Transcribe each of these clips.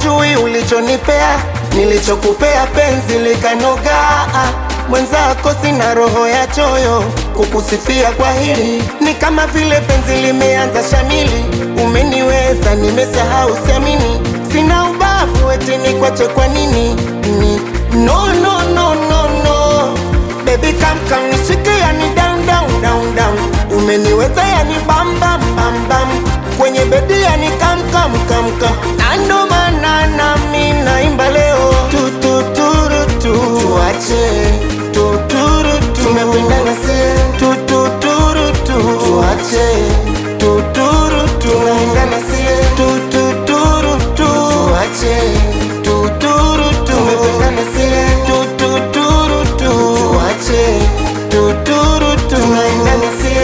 haujui ulichonipea, nilichokupea penzi likanoga. Mwenzako sina roho ya choyo, kukusifia kwa hili ni kama vile penzi limeanza shamili. Umeniweza, nimesahau siamini, sina ubavu eti nikwache kwa nini? Ni no no no no no Baby come come nishike yani down down down down Umeniweza yani bam bam bam bam Kwenye bedi yani kam kam kam kam Na ndo maana nami naimba leo tu tu turu tu Tuache tu turu tu Tumependana si tu tu turu tu Tuache tu turu tu Tumependana si tu tu turu tu Tuache tu turu tu Tumependana si tu tu turu tu Tuache tu turu tu Tumependana si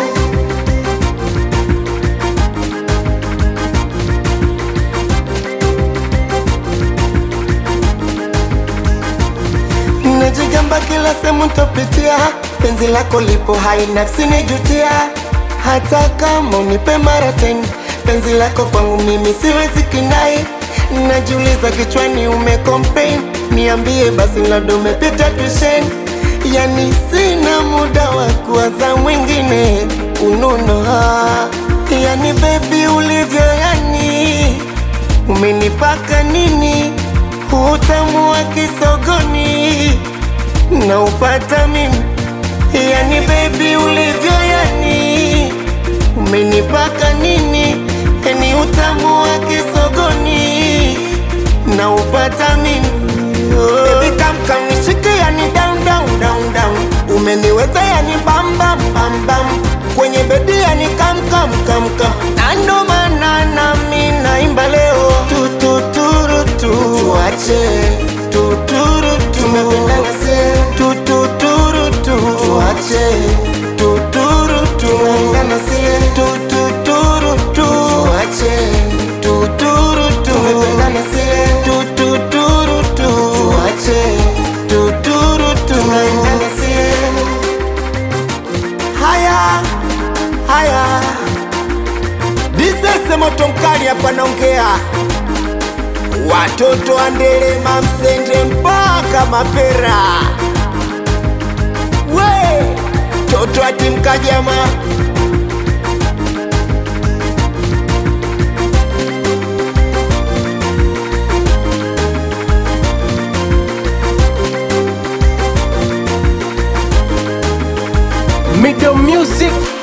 Najigamba kila sehemu ntapitia, penzi lako lipo hai, nafsi nijutia. Hata kama unipe mara tena, penzi lako kwangu mimi siwezi kinai. Najiuliza kichwani umecomplain, niambie basi labda umepita tuition. Yani sina muda wa kuwaza mwingine ununo, ah. yani baby ulivyo yani umenipaka nini utamu wa kisogoni na upata mimi yani baby ulivyo yani umenipaka nini yani utamu wa kisogoni na upata mimi oh. Baby come come nishike yani down down down down umeniweza yani bam bam bam bam kwenye bedi yani kam kam kam kam na ndo maana nami naimba leo tu tu turu tu tuache tu turu tu tumependana si tu tu turu tu tuache tu turu tu tumependana si tu tu turu tu tuache tu turu tu tumependana si tu tu turu tu tuache tu turu tu tumependana si haya haya disese moto mkali hapa naongea watoto andelema msende mpaka mapera we toto atimkajama Middle Music